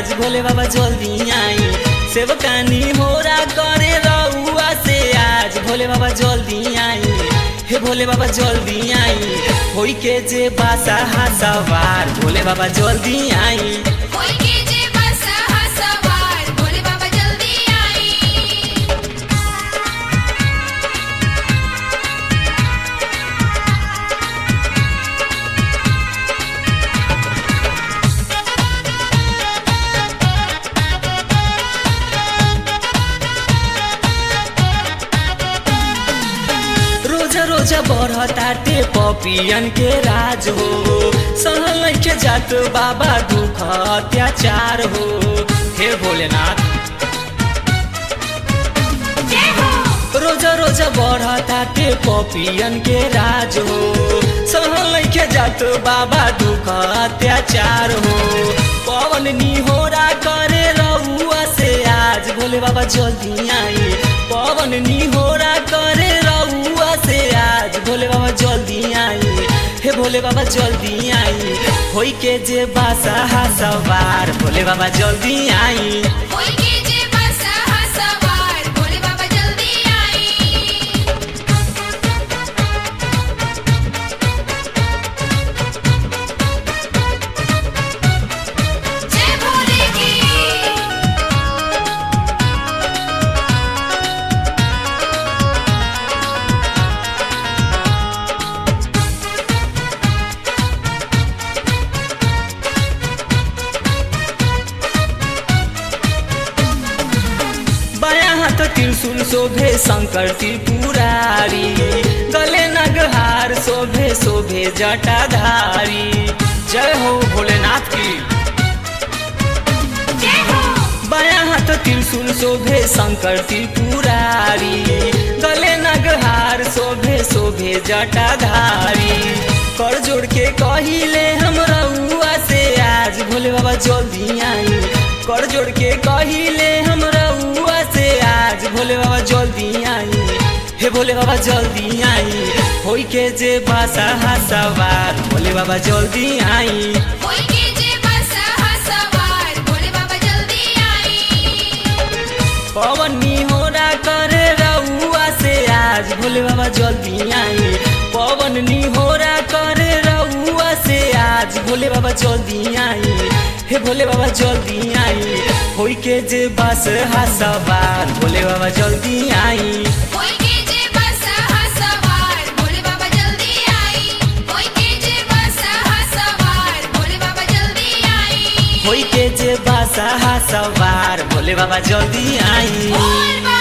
आज भोले बाबा जल्दी आई सेवकानी होरा करे रउआ से आज भोले बाबा जल्दी आई हे भोले बाबा जल्दी आई होई के जे बासा हा सवार भोले बाबा जल्दी आई कोई के जे बस हा सवार भोले बाबा जल्दी आई रोजा रोजा बढ़ताटे पपियन के राज हो सहल के जात बाबा दुख अत्याचार हो हे भोलेनाथ जय हो रोजा रोजा बढ़ताटे पपियन के राज हो सहल के जात बाबा दुख अत्याचार हो पवन निहोरा करे रउआ से आज भोले बाबा जल्दी आई पवन निहोरा करे रउआ से आज भोले बाबा जल्दी आई हे भोले बाबा जल्दी आई होई के जे बासा हा सवार भोले बाबा जल्दी आई कोई के जे बस हा सवार भोले बाबा जल्दी आई जय भोले की बायाँ हाथ त्रिशूल शोभे शंकर त्रिपुरारी गले नगहार शोभे शोभे जटाधारी जय हो भोलेनाथ की जय हो बायाँ हाथ त्रिशूल शोभे शंकर त्रिपुरारी गले नगहार शोभे शोभे जटाधारी कर जोड़ के कहिले हम रउआ से आज भोले बाबा जल्दी आई कर जोड़ के कहिले हम रउआ से आज भोले बाबा जल्दी आई हे भोले बाबा जल्दी आई होई के जे बासा हा सवार भोले बाबा जल्दी आई कोई के जे बस हा सवार भोले बाबा जल्दी आई पवन निहोरा करे रउआ से आज भोले बाबा जल्दी आई पवन निहोरा करे रउआ से आज भोले बाबा जल्दी आई हे भोले बाबा जल्दी आई होई के जे बस हा सवार भोले बाबा जल्दी आई कोई के जे बस हा सवार भोले बाबा जल्दी आई कोई के जे बस हा सवार भोले बाबा जल्दी आई होई के जे बस हा सवार भोले बाबा जल्दी आई बोल